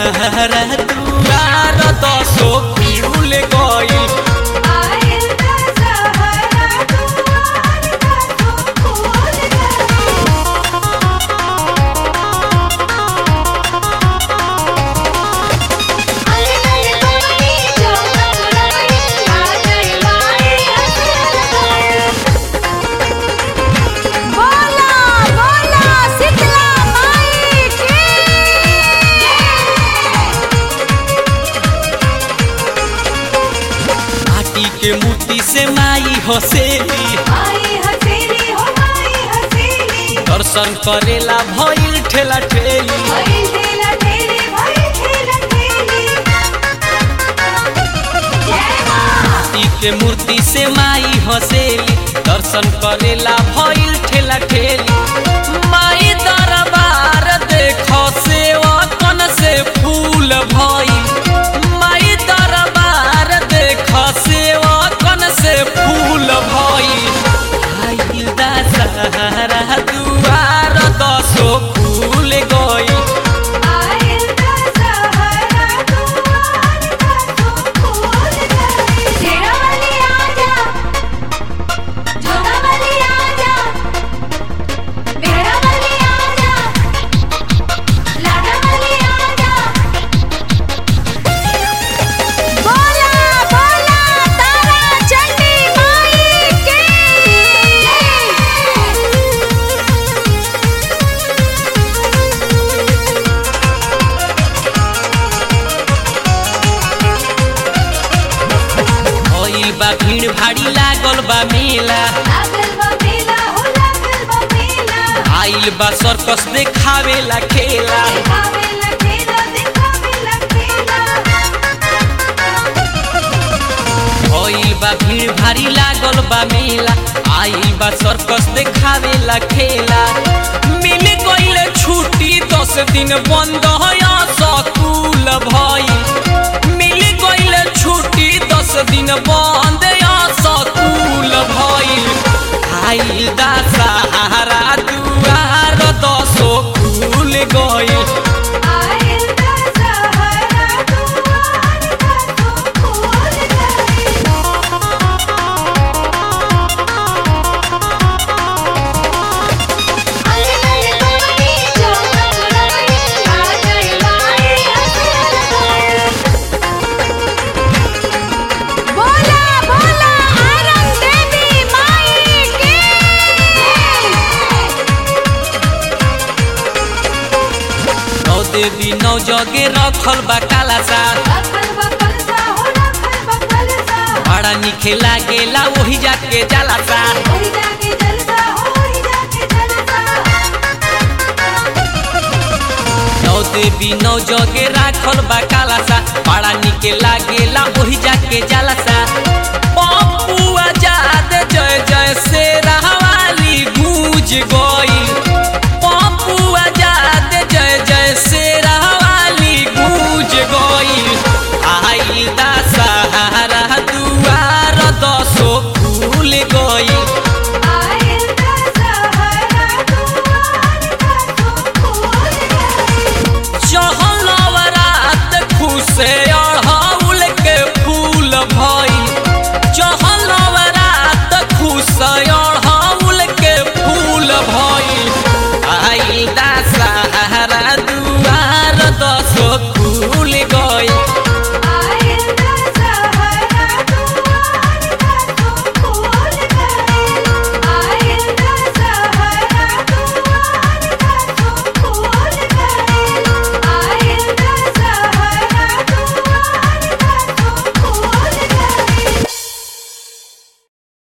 सहारा दुआर दसो फूल गइल आयल दशहरा दुआर दसो फूल गइल अरे अरे कोनी चौका चुराई आ गई माई बोला बोला शीतला माई की माटी के मूर्ति से माई हसेली माई हसेली हो माई हसेली दर्शन करेला भइल ठेला ठेली भाई ठेला ठेली भाई ठेला ठेली जय मां माटी के मूर्ति से माई हसेली दर्शन करेला भइल ठेला ठेली माई दरबार देख सेवा कन से फूल भइल माई दरबार देख सेवा कन से फूल भइल आइल दशहरा दुआर दसो फूल गइल आयल दशहरा दुआर दसो फूल गइल तेरा वाली आजा जोधा वाली आजा मेरा वाली आजा लाडा वाली आजा बोला बोला तारा चंडी माई की भइल बा भीड़ भाड़ी लागल बा मेला लागल बा मेला हो लागल बा मेला आइल बा सर्कस देखावेला खेला दिखावेला खेला दिखावेला खेला भइल बा भीड़ भारी लागल बा मेला आइल बा सर्कस देखावेला खेला मिल गइल छुट्टी दस दिन बंद है स्कूल भइल मिल गइल छुट्टी दस दिन बंद है स्कूल भइल आइल दा सहारा दुआर दसो खुल गइल आयल दशहरा दुआर दसो फूल गइल अरे अरे कोनी चौका चुराई आ गई माई बोला बोला आरन देवी माई की नौ देवी नौ जगे रखल बा काला सा रखल बा कलसा हो रखल बा कलसा बड़ा निखे लागेला वही जाके जाला सा ओही जाके जलसा हो ओही जाके जलसा नौ देवी नौ जगे राखल बा काला सा बड़ा निके लागेला वही जाके जाला सा पप्पू आजाद जय जय से रहवाली गूंज गई पप्पू आजाद जय जय से रहवाली गूंज गई आइल दा सहारा दुआर दसो फूल गई आयल दशहरा दुआर दसो फूल गइल चहलवरात खुशे अढ़ौल के फूल भइल चहलवरात खुशे अढ़ौल के फूल भइल आइल दा सहारा दुआर दसो फूल गइल